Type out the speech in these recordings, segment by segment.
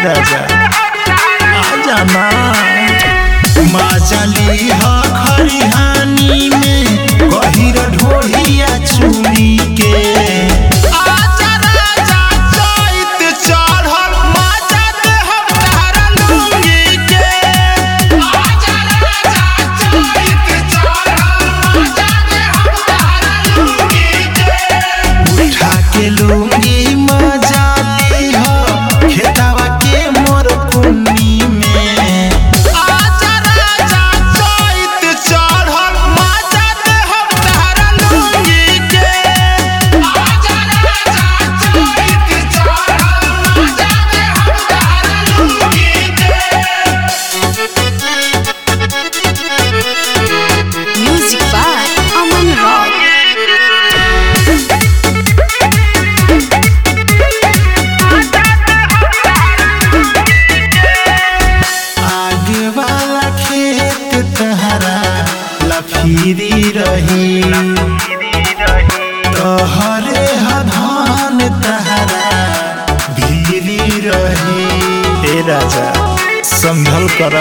राजा आजा ना मचली ह खरिहानी में गहिर ढोढ़िया चुनी के आजा राजा चैत चढ़ल मजा दे हम तारा लुंगी के आजा राजा चैत चढ़ल मजा दे हम तारा लुंगी के उठा के लुंगी मजा ली ह खेतवा के मोर कुन्नी में आजा राजा चैत चढ़ल मजा दे हम तारा लुंगी के आजा राजा चैत चढ़ल मजा दे हम तारा लुंगी के Music by Aman Rock. आगे वाला खेत तहरा लफीरी रही तोहरे हधान तहरा भीरी रही ए राजा संभल कर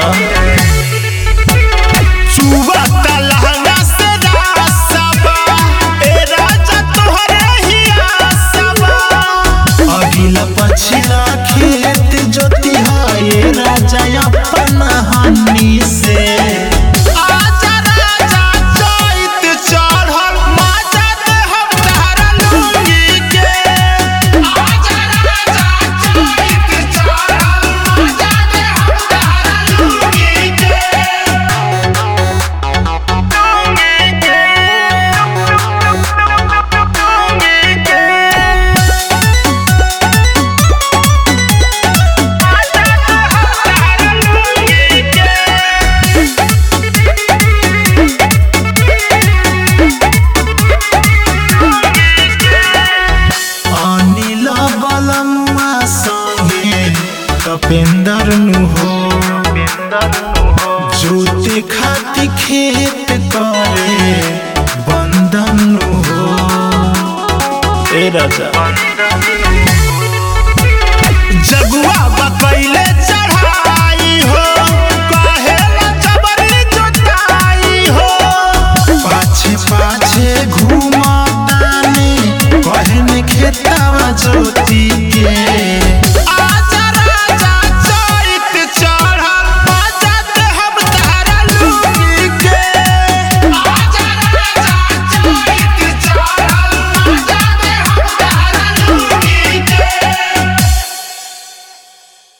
चुबा तलहंगा से रासबा ए राजा तोहरे ही आसबा अगिला पछिला खेत जोती है ए राजा अपन हनी से आजा राजा चैत चढ़ल मजा दे हम तारा लुंगी के आजा राजा चैत चढ़ल मजा दे हम तारा लुंगी के अनिल बलम्मा संगे कपेंदर नु हो जोते खाती खेत करे बंदन नु हो ए राजा